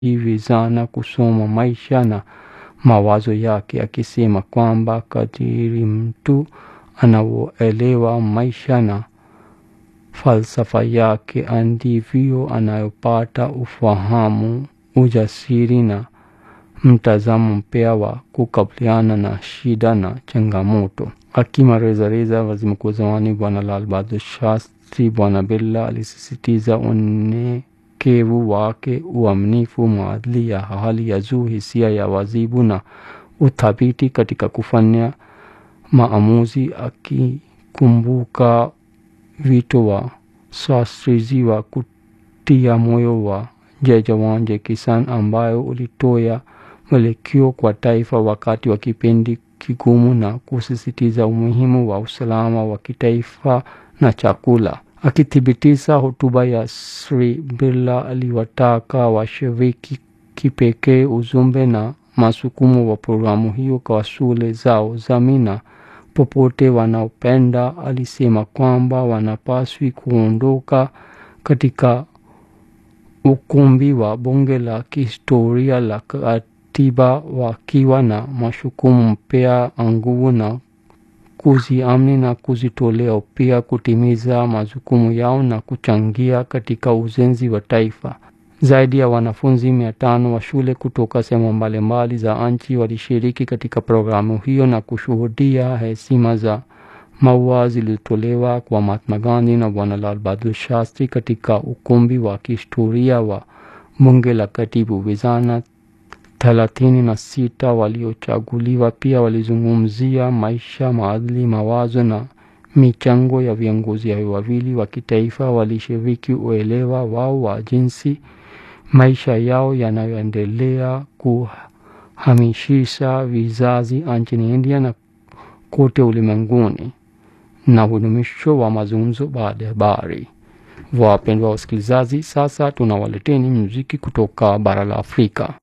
vijana kusoma maisha na mawazo yake, akisema kwamba kadiri mtu anavyoelewa maisha na falsafa yake ndivyo anayopata ufahamu, ujasiri na mtazamo mpya wa kukabiliana na shida na changamoto. Akimaliza reza waziri mkuu wa zamani Bwana Lal Bahadur Shastri, Bwana Birla alisisitiza unyenyekevu wake, uaminifu, maadili ya hali ya juu, hisia ya wajibu na uthabiti katika kufanya maamuzi, akikumbuka wito wa Shastriji wa kutia moyo wa Jai Jawan Jai Kisan ambayo ulitoa mwelekeo kwa taifa wakati wa kipindi kigumu na kusisitiza umuhimu wa usalama wa kitaifa na chakula. Akithibitisha hotuba ya Sri Birla aliwataka washiriki kipekee ujumbe na masukumo wa programu hiyo kwa shule zao zamina popote wanaopenda. Alisema kwamba wanapaswi kuondoka katika ukumbi wa bunge la kihistoria la katiba wakiwa na mashukumu mpya, nguvu na kujiamini na kujitolea pia kutimiza majukumu yao na kuchangia katika ujenzi wa taifa. Zaidi ya wanafunzi mia tano wa shule kutoka sehemu mbalimbali za nchi walishiriki katika programu hiyo na kushuhudia heshima za maua zilizotolewa kwa Mahatma Gandhi na Bwana Lal Bahadur Shastri katika ukumbi wa kihistoria wa bunge la katibu. Vijana thelathini na sita waliochaguliwa pia walizungumzia maisha, maadili, mawazo na michango ya viongozi hao wawili wa kitaifa. Walishiriki uelewa wao wa jinsi maisha yao yanayoendelea kuhamishisha vizazi nchini India na kote ulimwenguni na udumisho wa mazungumzo baada ya habari. Wapendwa wasikilizaji, sasa tunawaleteni muziki kutoka bara la Afrika.